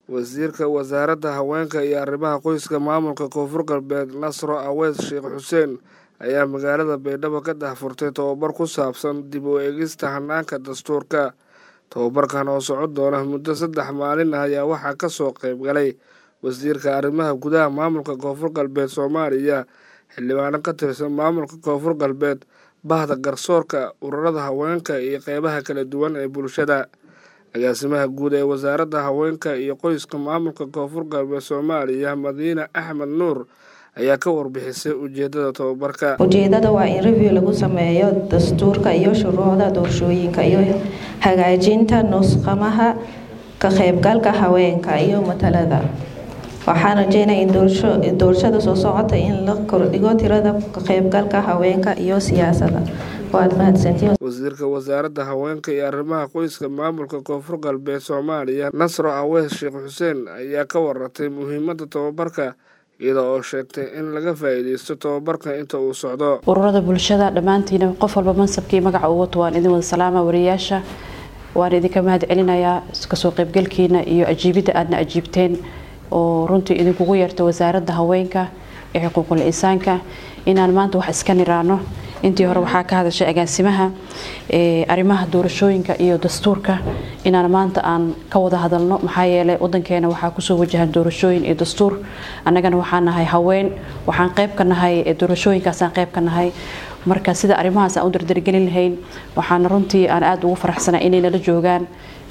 wasiirka wasaaradda haweenka iyo arrimaha qoyska maamulka koonfur galbeed nasro aweys sheekh xuseen ayaa magaalada baydhabo ka dahfurtay tobabar ku saabsan dib u eegista hanaanka dastuurka tobabarkan oo socon doona muddo saddex maalin ah ayaa waxaa ka soo qayb galay wasiirka arrimaha gudaha maamulka koonfur galbeed soomaaliya xildhibaano ka tirsan maamulka koonfur galbeed bahda garsoorka ururada haweenka iyo qeybaha kala duwan ee bulshada agaasimaha guud ee wasaaradda haweenka iyo qoyska maamulka koonfur galbeed soomaaliya madiine axmed nuur ayaa ka warbixisay ujeedada tobabarka ujeedada waa in review lagu sameeyo dastuurka iyo shuruucda doorashooyinka iyo hagaajinta nusqamaha ka qaybgalka haweenka iyo matalada waxaan rajeynaya in doorashada soo socota in la kordhigo tirada ka qaybgalka haweenka iyo siyaasada waad mahadsantiin wasiirka wasaaradda haweenka iyo arrimaha qoyska maamulka koonfur galbeed soomaaliya nasro aweys sheekh xuseen ayaa ka waratay muhiimada tobabarka iyada oo sheegtay in laga faa-iideysto tobabarka inta uu socdo ururada bulshada dhammaantiina qof walba mansabkii magaca uu wato waan idin wada salaama wariyaasha waan idinka mahad celinayaa kasoo qaybgalkiina iyo ajiibidda aadna ajiibteen oo runtii idinkugu yeerta wasaaradda haweenka ee xuquuqul insaanka inaan maanta wax iska niraano intii hore waxaa ka hadashay agaasimaha arrimaha doorashooyinka iyo dastuurka inaan maanta aan ka wada hadalno maxaa yeelay wadankeena waxaa kusoo wajahan doorashooyin iyo dastuur annagana waxaan nahay haween waxaan qayb ka nahay doorashooyinkaasaan qayb ka nahay marka sida arrimahaas aan u dardargelin lahayn waxaana runtii aan aada ugu faraxsanaa inay nala joogaan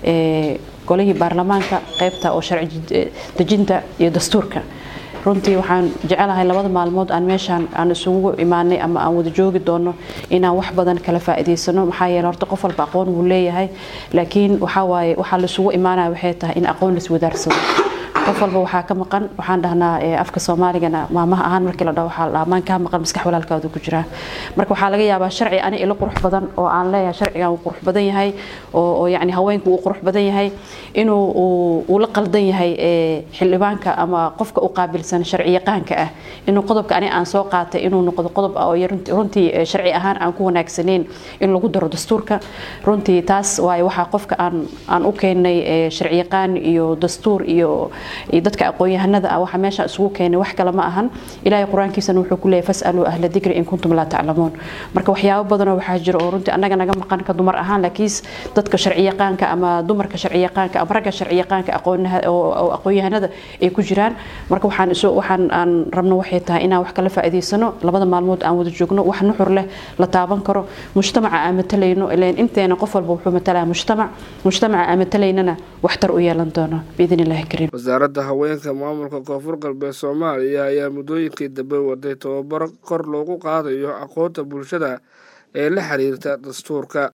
golihii baarlamaanka qaybta oo sharci dejinta iyo dastuurka runtii waxaan jecelahay labada maalmood aan meeshaan aan isugu imaanay ama aan wada joogi doono inaan wax badan kala faa'iidaysano maxaa yeele horta qof walba aqoon wuu leeyahay laakiin waxaa waaye waxaa laisugu imaanaya waxay tahay in aqoon laiswadaarsado qof walba waxaa ka maqan waxaan dhahnaa afka soomaaligana maamaha ahaan markii la dhaho waxaa dhammaan kaa maqan maskax walaalkaadu ku jiraa marka waxaa laga yaabaa sharci ani ilo qurux badan oo aan leeyahay sharcigan uu qurux badan yahay oo yacni haweenku uu qurux badan yahay inuu uu la qaldan yahay xildhibaanka ama qofka u qaabilsan sharci yaqaanka ah inuu qodobka ani aan soo qaatay inuu noqdo qodob ah oo runtii sharci ahaan aan ku wanaagsaneyn in lagu daro dastuurka runtii taas waaye waxaa qofka aan aan u keenay sharci yaqaan iyo dastuur iyo dadka aqoon-yahanada ah waxaa meesha isugu keenay wax kale ma ahan ilaahay qur-aankiisana wuxuu ku leeyahy fasaluu ahla dikri in kuntum laa taclamuun marka waxyaabo badanoo waxaa jira oo runtii annaga naga maqan ka dumar ahaan laakiin dadka sharci yaqaanka ama dumarka sharci yaqaanka ama ragga sharci yaqaanka oo aqoon-yahanada ay ku jiraan marka waxaan isu waxaan aan rabno waxay tahay inaan wax kala faa'iidaysano labada maalmood aan wada joogno wax nuxur leh la taaban karo mujtamaca aan matalayno ileen inteena qof walba wuxuu matalaa mujtamac mujtamaca aan matalaynana waxtar u yeelan doono biidn illaahi kariim wasaaradda haweenka maamulka koonfur galbeed soomaaliya ayaa muddooyinkii dambe waday tobabaro kor loogu qaadayo aqoonta bulshada ee la xiriirta dastuurka